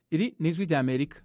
iri ni ijwi rya amerika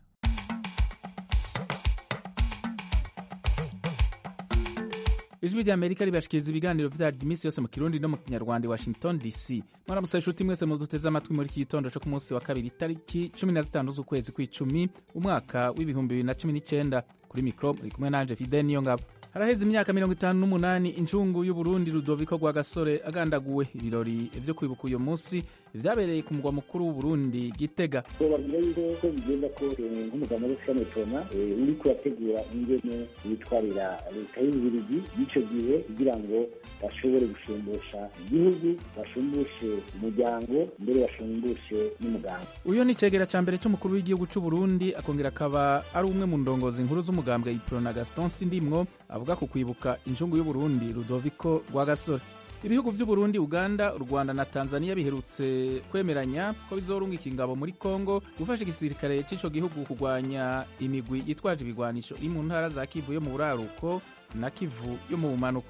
ijwi rya amerika ribashikiriza ibiganiro vyaryo iminsi yose mu kirundi no mu kinyarwanda i washington dc mwaramutse inshuti mwese muduteze amatwi muri iki gitondo co ku munsi wa kabiri itariki cumi na zitanu z'ukwezi kw'icumi umwaka w'ibihumbi bibiri na cumi n'icenda kuri mikro muri kumwe nanje fide niyo ngabo haraheze imyaka mirongo itanu n'umunani incungu y'uburundi rudoviko rwa gasore agandaguwe ibirori vyo kwibuka uyo munsi vyabereye ku mugwa mukuru w'uburundi gitega babwira yuko ko bigenda ko nk'umugabo wo gushami tona uri kurategura ingene yitwarira leta y'ububirigi y'icyo gihe kugira ngo bashobore gushumbusha igihugu bashumbushe umuryango mbere bashumbushe n'umuganga uyo ni icegera ca mbere c'umukuru w'igihugu c'uburundi akongera akaba ari umwe mu ndongozi nkuru z'umugambwe iprona gaston sindimwo avuga ku kwibuka incungu y'uburundi rudoviko rwa gasore ibihugu vy'uburundi uganda u rwanda na tanzania biherutse kwemeranya ko bizorungika ingabo muri kongo gufasha igisirikare c'ico gihugu kurwanya imigwi yitwaje ibigwanisho iri mu ntara za kivu yo mu buraruko na kivu yo mu bumanuko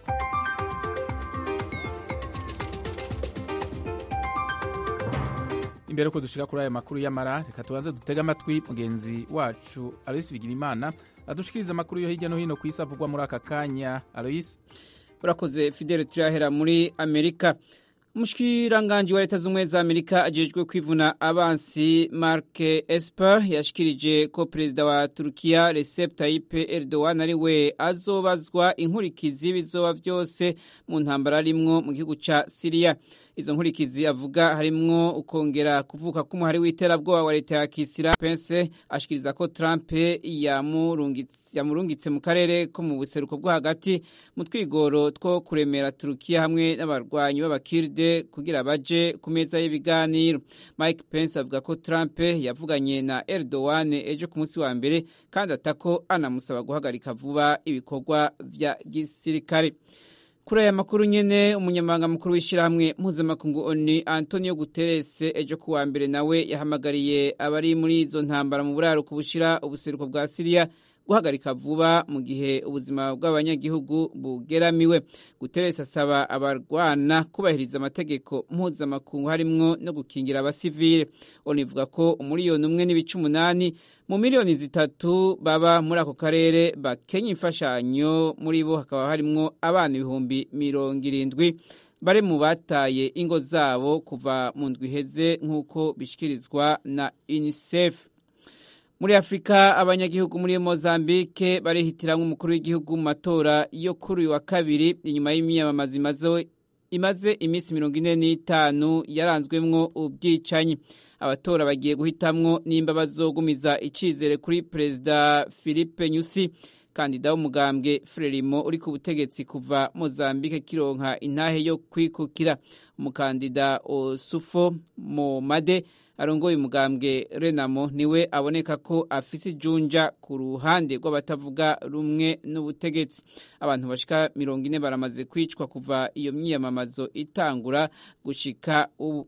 imbere yuko dushika kuri ayo makuru y'amara reka tubanze dutege amatwi mugenzi wacu aloyisi bigirimana adushikiriza amakuru yo hirya no hino ku isi avugwa muri aka kanya aloyisi urakoze fidele turahera muri amerika umushikiranganji wa leta z'ubumwe za amerika ajejwe kwivuna abansi mark esper yashikirije ko perezida wa turukiya recep tayyip erdogan ari we azobazwa inkurikizi bizoba vyose mu ntambara arimwo mu gihugu ca siriya izo nkurikizi avuga harimwo ukongera kuvuka k'umuhari w'iterabwoba wa leta ya kisira pense ashikiriza ko trump yamurungitse mu karere ko mu buseruko bwo hagati mu twigoro two kuremera turukiya hamwe n'abarwanyi b'abakirde kugira baje ku meza y'ibiganiro mike pence avuga ko trump yavuganye na erdogan ejo ku munsi wa mbere kandi atako anamusaba guhagarika vuba ibikorwa vya gisirikare kuri aya makuru nyene umunyamabanga mukuru w'ishyirahamwe mpuzamakungu oni antonio guterres ejo kuwa mbere nawe yahamagariye abari muri izo ntambara mu buraruko bushira ubuseruko bwa siriya guhagarika vuba mu gihe ubuzima bw'abanyagihugu bugeramiwe guterres asaba abarwana kubahiriza amategeko mpuzamakungu harimwo no gukingira abasivile oni ivuga ko umuriyoni umwe n'ibice umunani mu miliyoni zitatu baba muri ako karere bakenya imfashanyo muri bo hakaba harimwo abana ibihumbi mirongo irindwi bari mu bataye ingo zabo kuva mu ndwi iheze nk'uko bishikirizwa na unicef muri afurika abanyagihugu muri mozambique barihitiramwo umukuru w'igihugu mu matora yo kuri uyu wa kabiri inyuma y'imyamamazo imaze iminsi mirongo ine n'itanu yaranzwemwo ubwicanyi abatora bagiye guhitamwo nimba bazogumiza icizere kuri perezida philippe nyusi kandida w'umugambwe frelimo uri ku butegetsi kuva mozambique kironka intahe yo kwikukira umukandida osufo momade arongoye umugambwe renamo niwe aboneka ko afise ijunja ku ruhande rw'abatavuga rumwe n'ubutegetsi abantu bashika mirongo ine baramaze kwicwa kuva iyo myiyamamazo itangura gushika ubu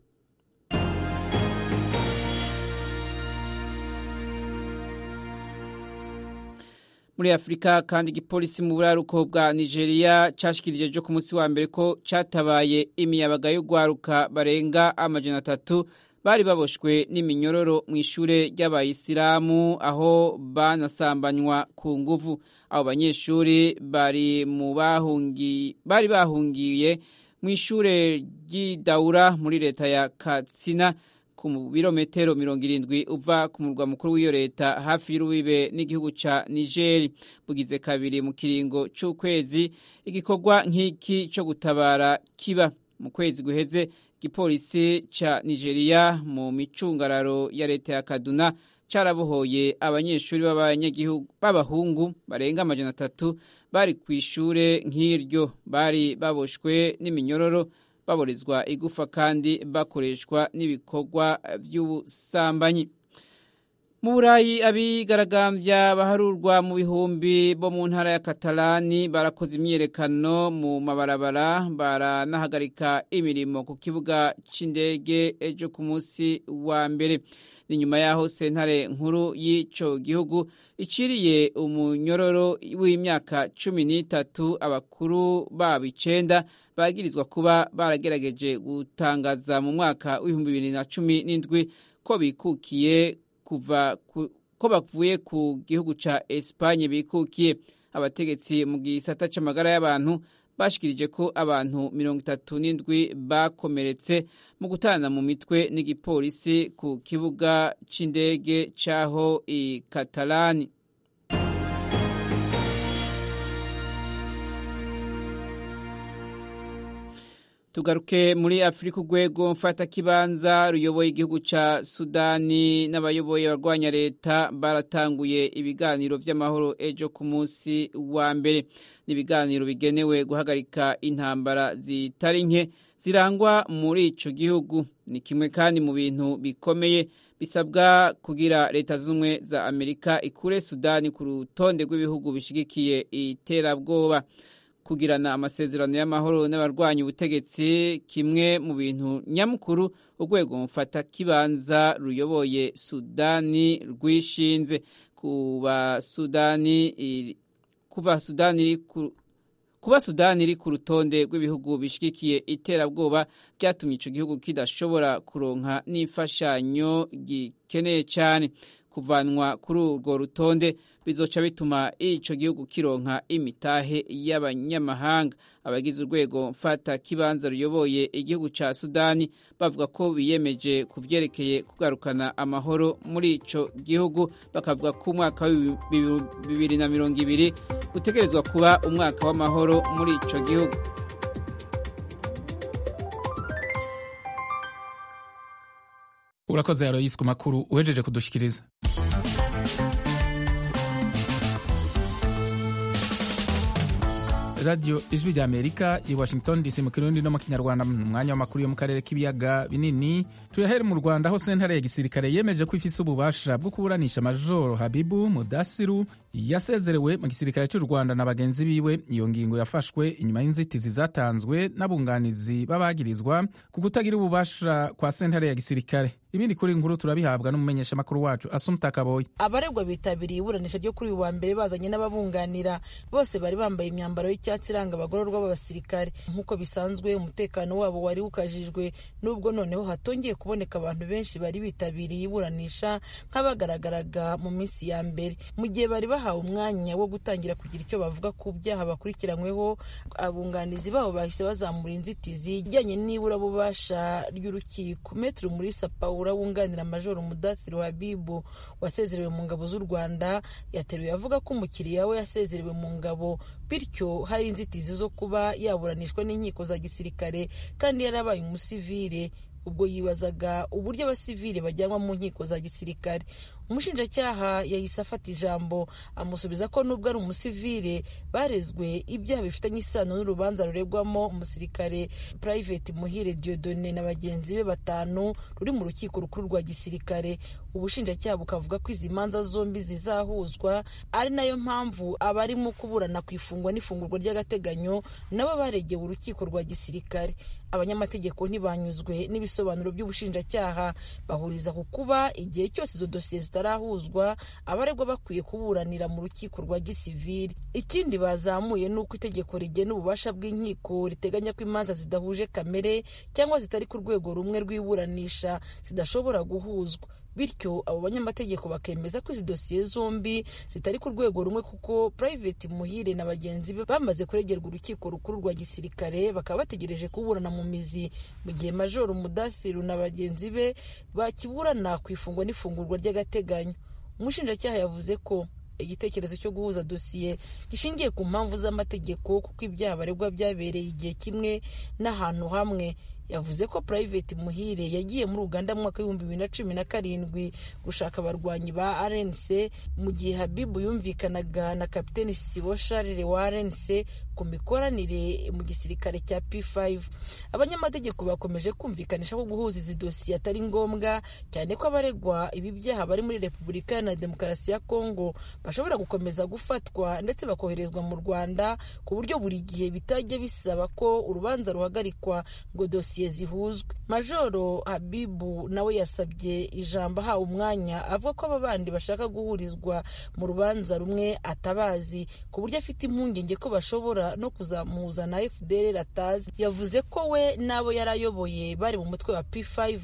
muri afurika kandi igipolisi mu buraruko bwa nigeria cashikirije ejo ku munsi wa mbere ko catabaye imiyabaga y'urwaruka barenga amajana atatu bari baboshwe n'iminyuroro mu ishure ry'abayisilamu aho banasambanywa ku nguvu abo banyeshuri bari mu bahungi bari bahungiye mu ishure ry'idawura muri leta ya katsina ku birometero mirongo irindwi uva ku murwa mukuru w'iyo leta hafi y'urubibe n'igihugu ca nigeri bugize kabiri mu kiringo c'ukwezi igikorwa nk'iki co gutabara kiba mu kwezi guheze igipolisi ca nigeria mu micungararo ya leta ya kaduna carabohoye abanyeshuri b'abanyagihugu b'abahungu barenga amajana atatu bari ku ishure nk'iryo bari baboshwe n'iminyuroro baborezwa igufa kandi bakoreshwa n'ibikorwa by'ubusambanyi mu burayi abigaragambya baharurwa mu bihumbi bo mu ntara ya katalani barakoze imyiyerekano mu mabarabara baranahagarika imirimo ku kibuga c'indege ejo ku munsi wa mbere ni nyuma y'aho sentare nkuru y'ico gihugu iciriye umunyororo w'imyaka cumi n'itatu abakuru babo icenda bagirizwa kuba baragerageje gutangaza mu mwaka w'ibihumbi bibiri na cumi n'indwi ko bikukiye kuva ku, ko bavuye ku gihugu ca Espagne bikukiye abategetsi mu gisata c'amagara y'abantu bashikirije ko abantu mirongo itatu n'indwi bakomeretse mu gutana mu mitwe n'igipolisi ku kibuga c'indege c'aho i Katalani tugaruke muri afurika urwego mfatakibanza ruyoboye igihugu ca sudani n'abayoboye abarwanya leta baratanguye ibiganiro vy'amahoro ejo ku munsi wa mbere n'ibiganiro bigenewe guhagarika intambara zitari nke zirangwa muri ico gihugu ni kimwe kandi mu bintu bikomeye bisabwa kugira leta z'ubumwe za amerika ikure sudani ku rutonde rw'ibihugu bishigikiye iterabwoba kugirana amasezerano y'amahoro n'abarwanya ubutegetsi kimwe mu bintu nyamukuru urwego mufata kibanza ruyoboye sudani rwishinze kuba sudani kuva sudani iri kuba sudani iri ku rutonde rw'ibihugu bishigikiye iterabwoba byatumye icyo gihugu kidashobora kuronka n'imfashanyo gikeneye cyane kuvanwa kuri urwo rutonde bizoca bituma ico gihugu kironka imitahe y'abanyamahanga abagize urwego mfata kibanza ruyoboye igihugu ca Sudani bavuga ko biyemeje kuvyerekeye kugarukana amahoro muri ico gihugu bakavuga ko umwaka wa bibiri na mirongo ibiri utegerezwa kuba umwaka w'amahoro muri ico gihugu urakoze Aloysi ku makuru uhejeje kudushikiriza radiyo ijwi rya amerika i washington dc mu kirundi no mu kinyarwanda mu mwanya w'amakuru yo mu karere k'ibiyaga binini tuyahere mu rwanda aho sentare ya gisirikare yemeje ko ifise ububasha bwo kuburanisha majoro habibu mudasiru yasezerewe mu gisirikare cy'u rwanda na bagenzi biwe iyo ngingo yafashwe inyuma y'inzitizi zatanzwe n'abunganizi b'abagirizwa ku kutagira ububasha kwa sentare ya gisirikare ibindi kuri nkuru turabihabwa n'umumenyeshamakuru wacu asumta kaboyi abaregwa bitabiriye iburanisha ryo kuri uyu wa mbere bazanye n'ababunganira bose bari bambaye imyambaro y'icyatsi iranga abagororwa b'abasirikare nk'uko bisanzwe umutekano wabo wari ukajijwe n'ubwo noneho hatongeye kuboneka abantu benshi bari bitabiriye iburanisha nk'abagaragaraga mu minsi ya mbere mu gihe bari bahawe umwanya wo gutangira kugira icyo bavuga ku byaha bakurikiranyweho abunganizi babo bahise bazamura inzitizi ijyanye n'iburabubasha ry'urukiko metero muri sapawura wunganira majoro mudathiru habibu wasezerewe mu ngabo z'u rwanda yateruye avuga ko umukiriya we yasezerewe mu ngabo bityo hari inzitizi zo kuba yaburanishwa n'inkiko za gisirikare kandi yarabaye umusivire ubwo yibazaga uburyo abasivile bajyanwa mu nkiko za gisirikare umushinjacyaha yahise afata ijambo amusubiza ko nubwo ari umusivile barezwe ibyaha bifitanye isano n'urubanza ruregwamo umusirikare private muhire diodone na bagenzi be batanu ruri mu rukiko rukuru rwa gisirikare ubushinjacyaha bukavuga ko izi manza zombi zizahuzwa ari nayo mpamvu abarimo kuburana ku ifungwa n'ifungurwa ry'agateganyo nabo baregewe urukiko rwa gisirikare abanyamategeko ntibanyuzwe n'ibisobanuro by'ubushinjacyaha bahuriza ku kuba igihe cyose izo dosiye zitarahuzwa abaregwa bakwiye kuburanira mu rukiko rwa gisivili ikindi bazamuye ni uko itegeko rigena ububasha bw'inkiko riteganya ko imanza zidahuje kamere cyangwa zitari ku rwego rumwe rw'iburanisha zidashobora guhuzwa bityo abo banyamategeko bakemeza ko izi dosiye zombi zitari ku rwego rumwe kuko private muhire na bagenzi be bamaze kuregerwa urukiko rukuru rwa gisirikare bakaba bategereje kuburana mu mizi mu gihe majoro mudathiru na bagenzi be bakiburana ku ifungwa n'ifungurwa ry'agateganyo umushinjacyaha yavuze ko igitekerezo cyo guhuza dosiye gishingiye ku mpamvu z'amategeko kuko ibyaha baregwa byabereye igihe kimwe n'ahantu hamwe yavuze ko private muhire yagiye muri uganda mu mwaka w'ibihumbi bibiri na cumi na karindwi gushaka abarwanyi ba rnc mu gihe habibu yumvikanaga na kapiteni sibo sharire wa rnc ku mikoranire mu gisirikare cya p5 abanyamategeko bakomeje kumvikanisha ko guhuza izi dosiye atari ngombwa cyane ko abaregwa ibi byaha bari muri repubulika na demokarasi ya kongo bashobora gukomeza gufatwa ndetse bakoherezwa mu rwanda ku buryo buri gihe bitajya bisaba ko urubanza ruhagarikwa ngo dosiye zihuzwe majoro habibu nawe yasabye ijambo ahawe umwanya avuga ko aba bandi bashaka guhurizwa mu rubanza rumwe atabazi ku buryo afite impungenge ko bashobora no kuzamuhuza na fdr atazi yavuze ko we n'abo yari ayoboye bari mu mutwe wa p5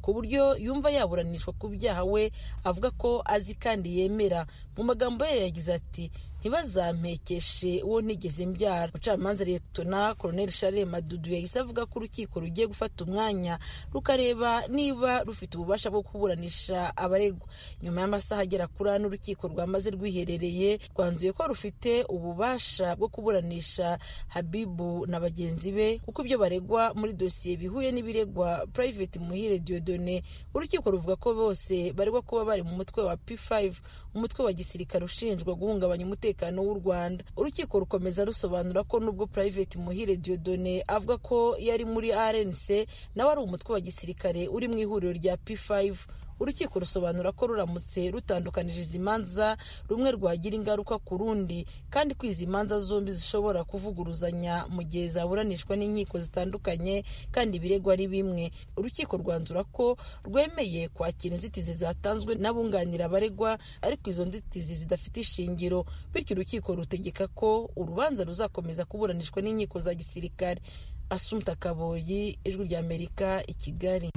ku buryo yumva yaburanishwa ku byaha we avuga ko azi kandi yemera mu magambo ye yagize ati ntibazampekeshe uwo ntigeze mbyara umucamanza liyetona koroneli share madudu yahise avuga ko urukiko rugiye gufata umwanya rukareba niba rufite ububasha bwo kuburanisha abaregwa nyuma y'amasaha agera kuri ane urukiko rwamaze rwiherereye rwanzuye ko rufite ububasha bwo kuburanisha habibu na bagenzi be kuko ibyo baregwa muri dosiye bihuye n'ibiregwa private muhire diodone urukiko ruvuga ko bose baregwa kuba bari mu mutwe wa p5 umutwe wa gisirikare ushinjwa guhungabanya umutekano w'u rwanda urukiko rukomeza rusobanura ko nubwo private muhire diodone avuga ko yari muri rnc nawe ari umutwe wa gisirikare uri mu ihuriro rya p5 urukiko rusobanura ko ruramutse rutandukanije izi manza rumwe rwagira ingaruka ku rundi kandi ko izi manza zombi zishobora kuvuguruzanya mu gihe zaburanishwa n'inkiko zitandukanye kandi ibirego ari bimwe urukiko rwanzura ko rwemeye kwakira inzitizi zatanzwe n'abunganira abaregwa ariko izo nzitizi zidafite ishingiro bityo urukiko rutegeka ko urubanza ruzakomeza kuburanishwa n'inkiko za gisirikare asumta kaboyi ijwi ry'amerika i kigali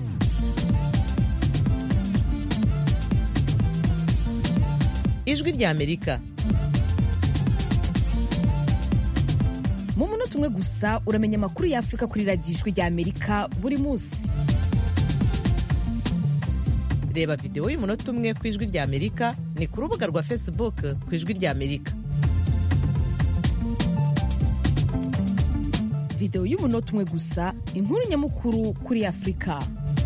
ijwi ry'amerika mu munota umwe gusa uramenya amakuru y'afurika kuri radiyo ijwi ry'amerika buri munsi reba videwo y'umunota umwe ku ijwi ry'amerika ni ku rubuga rwa facebook ku ijwi ry'amerika videwo y'umunota umwe gusa inkuru nyamukuru kuri afurika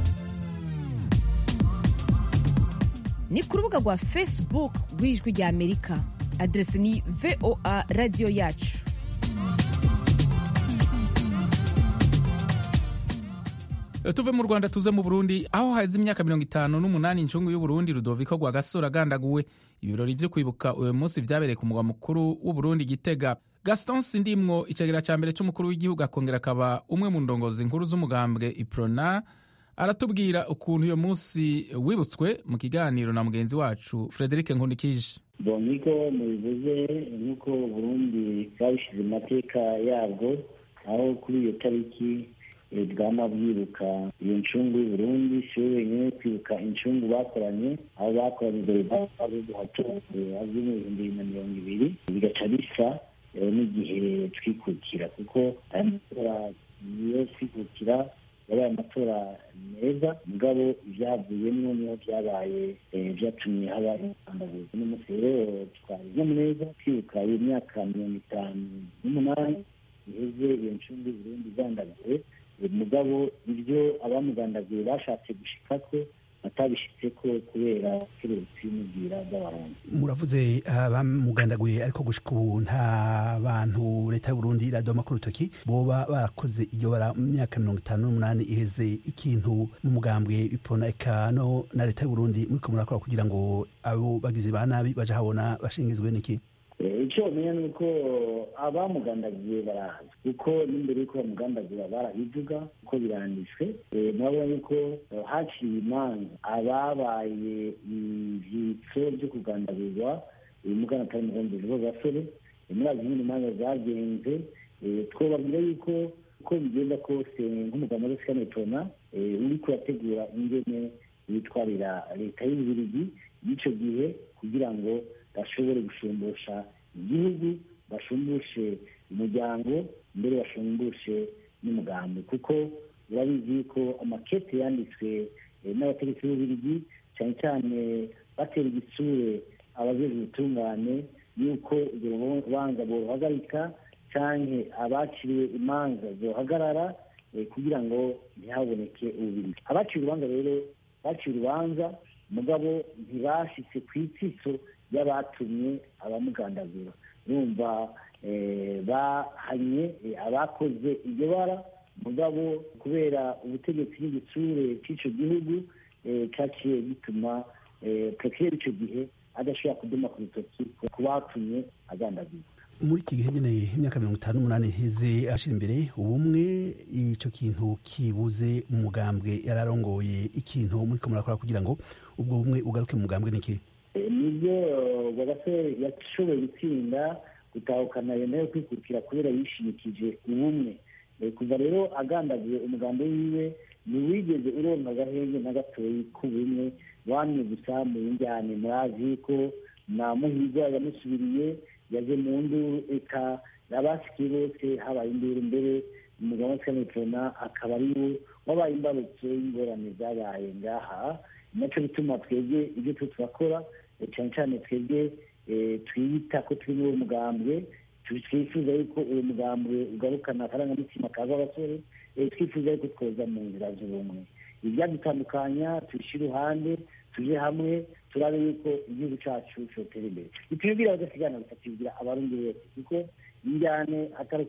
ni ku rubuga rwa facebook rw'ijwi ry'amerika aderesi ni voa radiyo yacu tuve mu rwanda tuze mu burundi aho haze imyaka mirongo itanu n'umunani incungu y'uburundi rudoviko rwa gasore agandaguwe ibirori byo kwibuka uyu munsi byabereye ku mugwa mukuru w'uburundi gitega gaston sindimwo icegera cya mbere cy'umukuru w'igihugu akongera akaba umwe mu ndongozi nkuru z'umugambwe iprona aratubwira ukuntu uyu munsi wibutswe mu kiganiro na mugenzi wacu frederic nkundikije niko mubivuze nk'uko burundi bwabishyize mu mateka yabwo aho kuri iyo tariki bwama bwibuka iyo ncungu y'uburundi si we wenyine kwibuka incungu bakoranye aho bakoranye imbere bari buhatonze azwi mu bihumbi bibiri na mirongo ibiri bigaca bisa n'igihe twikukira kuko aya matora niyo twikukira yabaye amatora meza mugabo ibyavuyemo niho byabaye byatumye haba intambabuzi n'umunsi rero twari neza twibuka iyo myaka mirongo itanu n'umunani iheze iyo ncungu y'uburundi igandaguwe mugabo ibyo abamugandaguye bashatse gushika ko batabishitse ko kubera keretse n'ubwira bw'abarundi muravuze abamugandaguye ariko gushika ubu nta bantu leta y'uburundi iradoma ku rutoki boba barakoze iryo bara mu myaka mirongo itanu n'umunani iheze ikintu n'umugambwe ipona eka no na leta y'uburundi muriko murakora kugira ngo abo bagizi ba nabi baja habona bashingizwe n'iki icyo bamenya ni uko abamugandagiye barazi kuko n'imbere y'uko bamugandagura barabivuga uko biranditswe murabona yuko haciye imanza ababaye ivyitso byo kugandagurwa mugana atari mugombezi b'abasore murazi nyine imanza zagenze twobabwira yuko uko bigenda kose nk'umugabo wa sikanetona uriko urategura ingene yitwarira leta y'ububirigi y'icyo gihe kugira ngo bashobore gushumbusha igihugu bashumbushe umuryango mbere bashumbushe n'umugambi kuko urabizi ko amakete yanditswe n'abategetsi b'ububirigi cyane cyane batera igitsure abajejwe ubutungane y'uko urwo rubanza boruhagarika cyangwa abaciriwe imanza zohagarara kugira ngo ntihaboneke ububirigi abaciye urubanza rero baciye urubanza mugabo ntibashitse ku itsitso y'abatumye abamugandagura urumva bahanye abakoze iryo bara mugabo kubera ubutegetsi n'igitsure cy'icyo gihugu cyaciye gituma prekere icyo gihe adashobora kuduma ku rutoki ku batumye agandagura muri iki gihe nyine imyaka mirongo itanu n'umunani iheze ashira imbere ubumwe icyo kintu kibuze mu mugambwe yararongoye ikintu muriko murakora kugira ngo ubwo bumwe ugaruke mu mugambwe niki nibyo bagasore yashoboye gutsinda gutahukana yemeye kwikukira kubera yishimikije ubumwe ku kuva rero agandagiye umugambi wiwe ntiwigeze uronka agahenge na gatoyi k'ubumwe wamye gusa mu njyane murazi ko na muhirwa yamusubiriye yaje mu nduru eka abasikiye bose habaye induru mbere umugabo wa sanitona akaba ari we wabaye imbarutso y'ingorane zabaye ngaha nacyo bituma twebwe ibyo twe turakora cyane cyane twebwe twiyita ko turi muri uwo mugambwe twifuza yuko uwo mugambwe ugarukana akarangamutima kaza abasore twifuza yuko twoza mu nzira z'ubumwe ibyadutandukanya tubishyire iruhande tuje hamwe turabe yuko igihugu cyacu cyotera imbere ntitubibwira abadasigana gusa tubibwira abarundi bose kuko injyane atari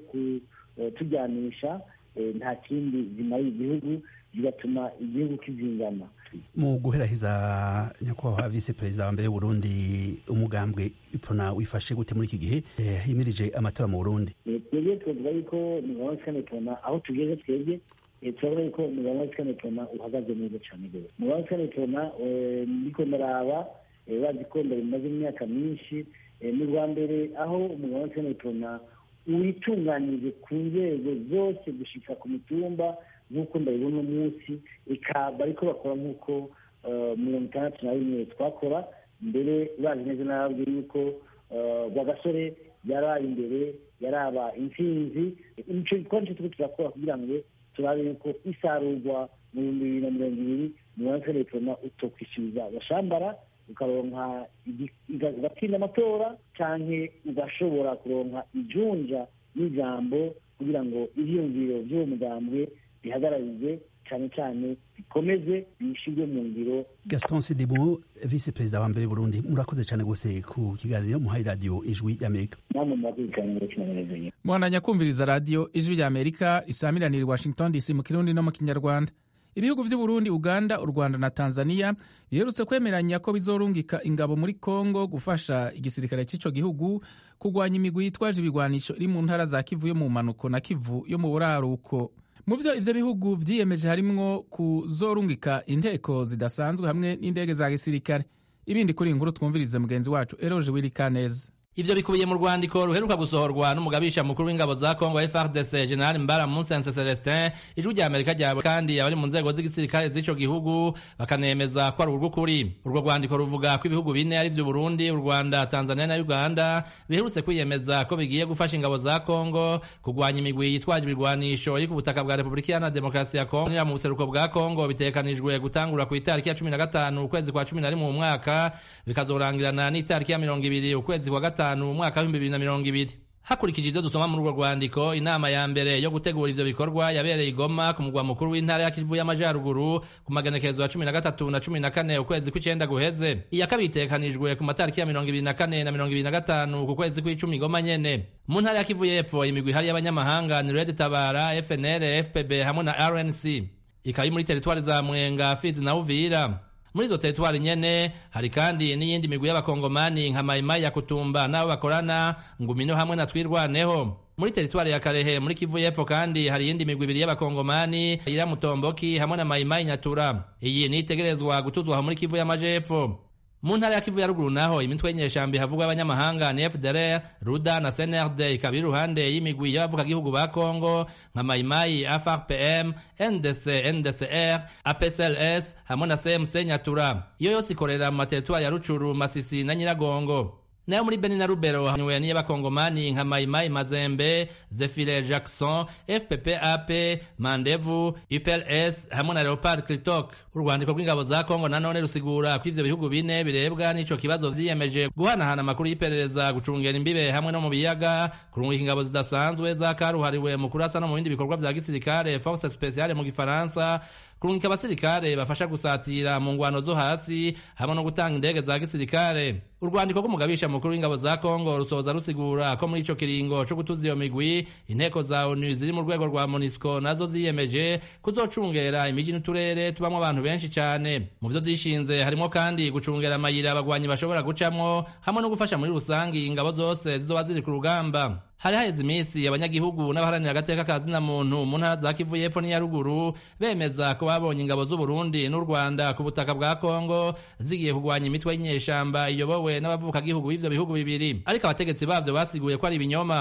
kutujyanisha nta kindi zimariye igihugu bigatuma igihugu kizingana mu guheraheza nyakubahwa visi perezida wa mbere w'uburundi umugambwe ipona wifashe gute muri iki gihe himirije amatora mu burundi twebwe twavuga yuko umugabo wa sanitona aho tugeze twebwe turabona yuko umugabo wa sanitona uhagaze neza cyane rwose umugabo wa sanitona ndiko ndaraba bazi ko bimaze imyaka myinshi ni ubwa mbere aho umugabo wa sanitona witunganyije ku nzego zose gushika ku mitumba nk'uko ndabibona umunsi ikaba ariko bakora nk'uko mirongo itandatu na rimwe twakora mbere bazi neza n'ababwiye yuko rwagasore yaraye imbere yaraba intsinzi nicyo gikorwa nicyo turiko turakora kugira ngo turabe yuko isarurwa mu bihumbi bibiri na mirongo ibiri mirongo itandatu utokwishyuza agashambara ukaronka ugatsinda amatora canke ugashobora kuronka ijunja n'ijambo kugira ngo ivyiyumviro vy'uwo mugambwe bihagararize cyane cyane bikomeze bishyirwe mu ngiro gaston sidibu visi perezida wa mbere burundi murakoze cyane rwose ku kiganiro muhaye radiyo ijwi y'amerika namwe murakoze cyane ngo kinanezeye mwananya kumviriza radiyo ijwi ry'amerika isamiranira i washington dc mu kirundi no mu kinyarwanda ibihugu by'uburundi uganda u rwanda na tanzania biherutse kwemeranya ko bizorungika ingabo muri congo gufasha igisirikare cy'icyo gihugu kurwanya imigwi yitwaje ibigwanisho iri mu ntara za kivu yo mu mpanuko na kivu yo mu buraruko mu byo ivyo bihugu vyiyemeje harimwo kuzorungika inteko zidasanzwe hamwe n'indege za gisirikare ibindi kuri inkuru twumvirize mugenzi wacu eroje wirikaneza ivyo bikubiye mu rwandiko ruheruka gusohorwa n'umugabisha mukuru w'ingabo za Kongo FARDC General Mbara Musense Celestin ijwi rya Amerika ryabo kandi abari mu nzego z'igisirikare z'ico gihugu bakanemeza ko ari urw'ukuri urwo rwandiko ruvuga ko ibihugu bine ari vyo Burundi u Rwanda Tanzania na Uganda biherutse kwiyemeza ko bigiye gufasha ingabo za Kongo kurwanya imigwi yitwaje ibirwanisho iri ku butaka bwa Repubulika Iharanira Demokarasi ya Kongo mu buseruko bwa Kongo bitekanijwe gutangura ku itariki ya 15 ukwezi kwa 11 mu mwaka bikazorangirana n'itariki ya 20 ukwezi kwa gatanu gatanu umwaka w'ibihumbi bibiri na mirongo ibiri hakurikije ivyo dusoma muri urwo rwandiko inama ya mbere yo gutegura ivyo bikorwa yabereye igoma ku mugwa mukuru w'intara ya kivu y'amajaruguru ku magenekerezo ya cumi na gatatu na cumi na kane ukwezi kw'icenda guheze iya kabiri itegekanijwe ku matariki ya mirongo ibiri na kane na mirongo ibiri na gatanu ku kwezi kw'icumi igoma nyene mu ntara ya kivu y'epfo imigwi ihari y'abanyamahanga ni red tabara fnl fpb hamwe na rnc ikaba muri teritwari za mwenga fizi na uvira muri izo teritwari nyene hari kandi n'iyindi migwi y'abakongomani nka mayimayi ya kutumba n'abo bakorana ngumino hamwe na twirwaneho muri teritwari ya karehe muri kivu y'epfo kandi hari iyindi migwi ibiri y'abakongomani ira mutomboki hamwe na mayimayi nyatura iyi nitegerezwa gutuzwaho muri kivu y'amajepfo mu ntara ya kivu ya ruguru naho imitwe y'inyeshambi havugwa abanyamahanga ni fdr ruda na cnrd ikaba iri iruhande y'imigwi y'abavugagihugu ba kongo nka mayimayi frpm ndc ndcr apsls hamwe na cmc nyatura iyo yose ikorera mu materitwari ya rucuru masisi na nyiragongo nayo muri beni na rubero hanywe n'iy'abakongomani nka mayimayi mazembe zefire jackson fpp ap mandevu upls hamwe na leopard critok urwandiko rw'ingabo za kongo nanone rusigura ko ivyo bihugu bine birebwa n'ico kibazo vyiyemeje guhanahana amakuru y'iperereza gucungera imbibe hamwe no mu biyaga kurungika ingabo zidasanzwe zakaruhariwe mu kurasa no mu bindi bikorwa vya gisirikare force speciale mu gifaransa kurungika abasirikare bafasha gusatira mu ngwano zo hasi hamwe no gutanga indege za gisirikare urwandiko rw'umugabisha mukuru w'ingabo za kongo rusoza rusigura ko muri ico kiringo co gutuza iyo migwi inteko za onu ziri mu rwego rwa monisco nazo ziyemeje kuzocungera imiji n'uturere tubamwo abantu benshi cane mu vyo zishinze harimo kandi gucungera amayira abagwanyi bashobora gucamwo hamwe no gufasha muri rusangi ingabo zose zizoba ziri ku rugamba hari haheze iminsi abanyagihugu n'abaharanira agateka ka zina muntu mu ntara za kivu y'epfo n'iya ruguru bemeza ko babonye ingabo z'uburundi n'u rwanda ku butaka bwa kongo zigiye kurwanya imitwe y'inyeshamba iyobowe n'abavukagihugu b'ivyo bihugu bibiri ariko abategetsi bavyo basiguye ko ari ibinyoma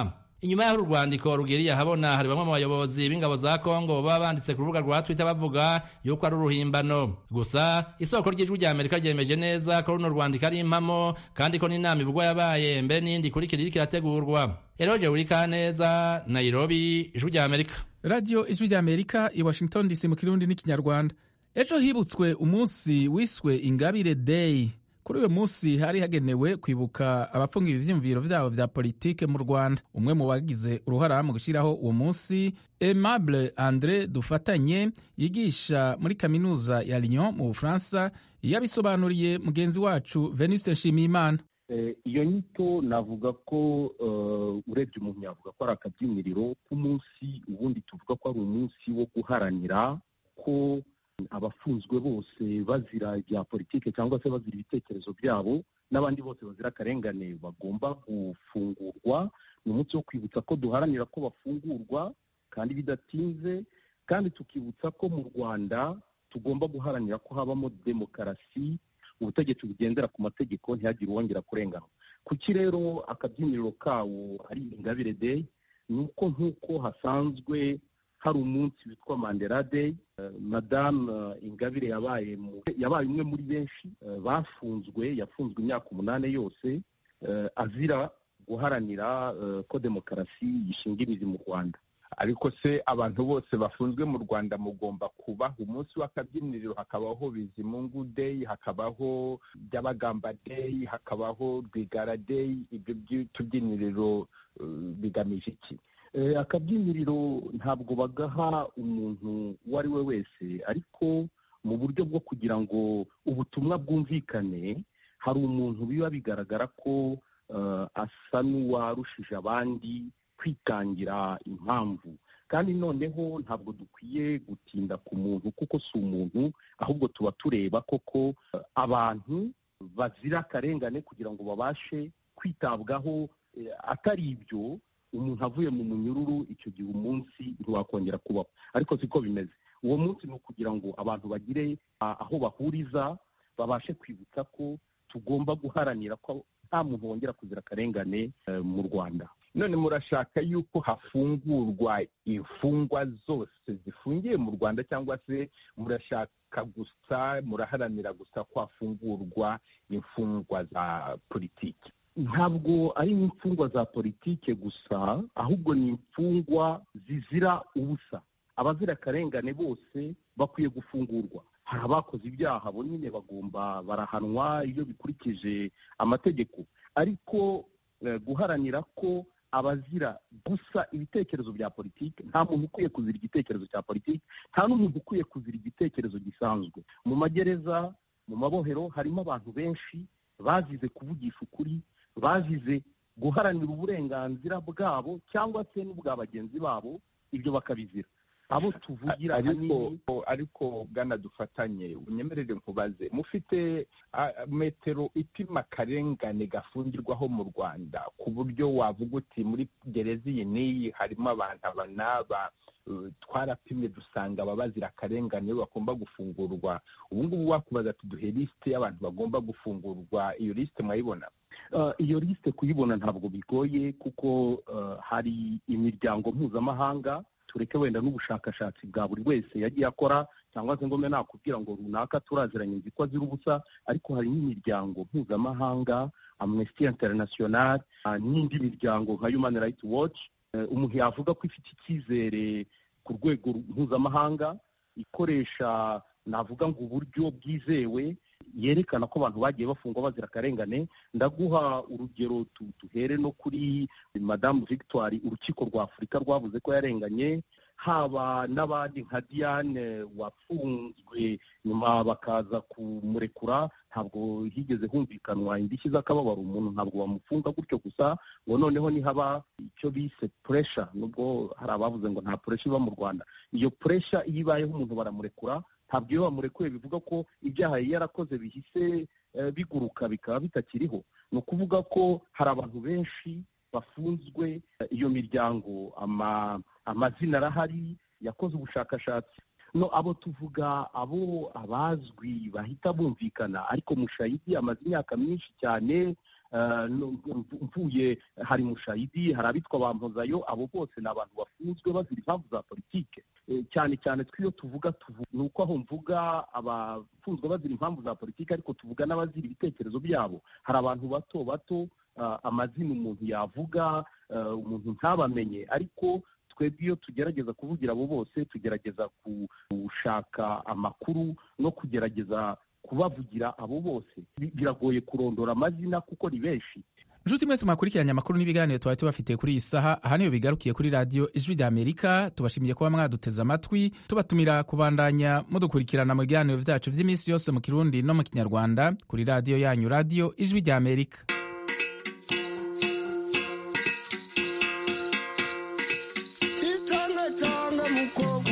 inyuma y'aho urwandiko rugiriye ahabona hari bamwe mu bayobozi b'ingabo za kongo baba banditse ku rubuga rwa twitter bavuga yuko ari uruhimbano gusa isoko ry'ijwi rya amerika ryemeje neza ko runo rwandiko ari impamo kandi ko n'inama ivugwa yabaye mbere n'indi ikurikira iriko irategurwa eroje wurikaneza nairobi ijwi rya amerika radiyo ijwi rya amerika i washington dc mu kirundi n'ikinyarwanda ejo hibutswe umunsi wiswe ingabire day kuri uyu munsi hari hagenewe kwibuka abafungiwe ivyiyumviro vyabo vya politike mu rwanda umwe mu bagize uruhara mu gushyiraho uwo munsi aimable andre dufatanye yigisha muri kaminuza ya lyon mu bufaransa yabisobanuriye mugenzi wacu venuste nshimiyimana iyo nyito navuga ko urebye umuntu yavuga ko ari akabyiniriro k'umunsi ubundi tuvuga ko ari umunsi wo guharanira ko abafunzwe bose bazira ibya politike cyangwa se bazira ibitekerezo byabo n'abandi bose bazira akarengane bagomba gufungurwa ni umunsi wo kwibutsa ko duharanira ko bafungurwa kandi bidatinze kandi tukibutsa ko mu rwanda tugomba guharanira ko habamo demokarasi ubutegetsi bugendera ku mategeko ntihagire uwongera kurengana kuki rero akabyiniriro kawo ari ingabire day ni uko nk'uko hasanzwe hari umunsi witwa mandela day madamu ingabire yabaye yabaye umwe muri benshi bafunzwe yafunzwe imyaka umunani yose azira guharanira ko demokarasi yishinga imizi mu rwanda ariko se abantu bose bafunzwe mu rwanda mugomba kubaha umunsi w'akabyiniriro hakabaho bizimungu day hakabaho byabagamba day hakabaho rwigara day ibyo by'utubyiniriro bigamije iki akabyiniriro ntabwo bagaha umuntu uwo ari we wese ariko mu buryo bwo kugira ngo ubutumwa bwumvikane hari umuntu biba bigaragara ko asa n'uwarushije abandi kwitangira impamvu kandi noneho ntabwo dukwiye gutinda ku muntu kuko si umuntu ahubwo tuba tureba koko abantu bazira akarengane kugira ngo babashe kwitabwaho atari ibyo umuntu avuye mu munyururu icyo gihe umunsi ntiwakongera kubaho ariko siko bimeze uwo munsi ni ukugira ngo abantu bagire aho bahuriza babashe kwibutsa ko tugomba guharanira ko nta muntu wongera kuzira akarengane mu rwanda none murashaka yuko hafungurwa imfungwa zose zifungiye mu rwanda cyangwa se murashaka gusa muraharanira gusa ko hafungurwa imfungwa za politiki ntabwo ari imfungwa za politike gusa ahubwo ni imfungwa zizira ubusa abazira akarengane bose bakwiye gufungurwa hari abakoze ibyaha bo nyine bagomba barahanwa iyo bikurikije amategeko ariko guharanira ko abazira gusa ibitekerezo bya politiki nta muntu ukwiye kuzira igitekerezo cya politiki nta n'umuntu ukwiye kuzira igitekerezo gisanzwe mu magereza mu mabohero harimo abantu benshi bazize kuvugisha ukuri bazize guharanira uburenganzira bwabo cyangwa se n'ubwa bagenzi babo ibyo bakabizira abo tuvugira ariko ariko bwana dufatanye unyemerere nkubaze mufite metero ipima akarengane gafungirwaho mu rwanda ku buryo wavuga uti muri gereza iyi n'iyi harimo abantu aba n'aba twarapimye dusanga ababazira akarengane bagomba gufungurwa ubu ngubu wakubaza tuduhe lisite y'abantu bagomba gufungurwa iyo lisite mwayibona iyo lisite kuyibona ntabwo bigoye kuko hari imiryango mpuzamahanga tureke wenda n'ubushakashatsi bwa buri wese yagiye akora cyangwa se ngo mbe nakubwira ngo runaka turaziranye nzi ko azira ubusa ariko hari n'imiryango mpuzamahanga amnesty international n'indi miryango nka human rights watch umuntu yavuga ko ifite icyizere ku rwego mpuzamahanga ikoresha navuga ngo uburyo bwizewe yerekana ko abantu bagiye bafungwa bazira akarengane ndaguha urugero duhere no kuri madamu victoire urukiko rwa afurika rwavuze ko yarenganye haba n'abandi nka diane wafunzwe nyuma bakaza kumurekura ntabwo higeze humvikanwa indishyi z'akababaro umuntu ntabwo bamufunga gutyo gusa ngo noneho nihaba icyo bise puresha nubwo hari abavuze ngo nta puresha iba mu rwanda iyo puresha iyo ibayeho umuntu baramurekura ntabwo iyo bamurekuye bivuga ko ibyaha yari yarakoze bihise biguruka bikaba bitakiriho ni ukuvuga ko hari abantu benshi bafunzwe iyo miryango amazina arahari yakoze ubushakashatsi no abo tuvuga abo abazwi bahita bumvikana ariko mushayidi amaze imyaka myinshi cyane mvuye hari mushayidi hari abitwa bampozayo abo bose ni abantu bafunzwe bazira impamvu za politike cyane cyane tw'iyo tuvuga ni uko aho mvuga abafunzwe bazira impamvu za politike ariko tuvuga n'abazira ibitekerezo byabo hari abantu bato bato amazina umuntu yavuga umuntu ntabamenye ariko twebwe iyo tugerageza kuvugira abo bose tugerageza gushaka amakuru no kugerageza kubavugira abo bose biragoye kurondora amazina kuko ni benshi nshuti mwese mwakurikiranye amakuru n'ibiganiro twari tubafitiye kuri iyi saha aha niyo bigarukiye kuri radiyo ijwi rya amerika tubashimiye kuba mwaduteze amatwi tubatumira kubandanya mudukurikirana mu biganiro byacu by'iminsi yose mu kirundi no mu kinyarwanda kuri radiyo yanyu radiyo ijwi rya amerika itanga cyanga mukobwa